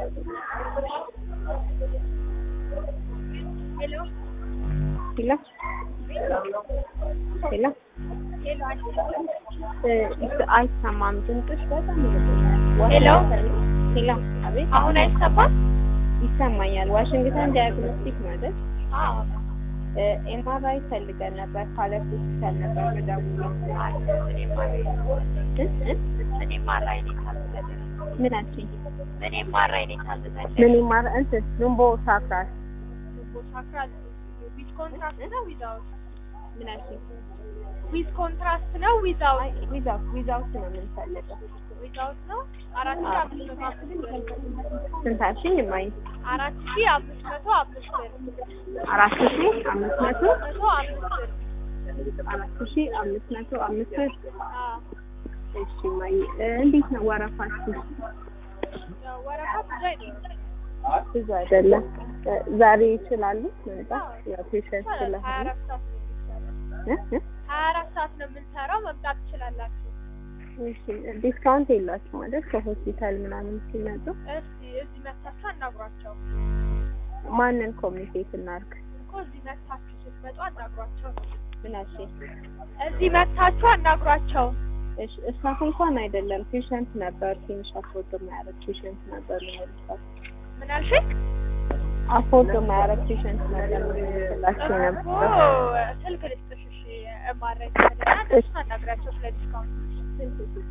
ሄሎ ሄሎ ሄሎ ሄሎ እ አይሰማም ድምፅሽ በጣም ይርቃል። ሄሎ ሄሎ አቤት አሁን አይሰማም? ይሰማኛል። ዋሽንግተን ዲያግኖስቲክ ማለት አዎ ኤምአርአይ ፈልገን ነበር ካለፍ ሆስፒታል ነበር መደውለው እኔም አራይ እ እ እኔም አራይ ነው የታዘዘልኝ። ምን አልሽኝ? እኔም አራይ ነው የታዘዘልኝ። ምን ይማር እንትን ሉምቦ ሳክራል ሳክራል ዊዝ ኮንትራስት ነው ዊዛውት? ምን አልሽኝ? ዊዝ ኮንትራስት ነው ዊዛውት? ዊዛውት ዊዛውት ነው የምንፈልገው። ዊዛውት ነው። አራት ሺህ አምስት መቶ አምስት ብር ስንት አልሽኝ? እማዬ አራት ሺህ አምስት መቶ አምስት ብር አራት ሺ አምስት መቶ መቶ አምስት ብር አራት ሺ አምስት መቶ አምስት ብር አዎ እሺ እማዬ እ እንዴት ነው ወረፋችሁ? ያው ወረፋ ብዙ አይደለም። ብዙ አይደለም። እ ዛሬ ይችላሉ መምጣት? ያው ፔሸንት ሀያ ስለሆነ አራት ሰዓት ነው የሚሰራው። እ እ ሀያ አራት ሰዓት ነው የምንሰራው። መምጣት ትችላላችሁ። እሺ ዲስካውንት የላችሁ ማለት ከሆስፒታል ምናምን ሲመጡ እስቲ እዚህ መታችሁ አናግሯቸው ማንን ኮሚኒኬት እናድርግ? እኮ እዚህ መታችሁ ስትመጡ አናግሯቸው። ምን አልሽኝ? እዚህ መታችሁ አናግሯቸው። እሺ እስታፍ እንኳን አይደለም ፔሸንት ነበር። ትንሽ አፎርድ የማያደርግ ፔሸንት ነበር የምንልካቸው። ምን አልሽኝ? አፎርድ የማያደርግ ፔሸንት ነበር የምንልክላቸው እኮ ነበር። ስልክ ልስጥሽ። እሺ እማረኝ እና እነሱን አናግራቸው ስለ ዲስካውንት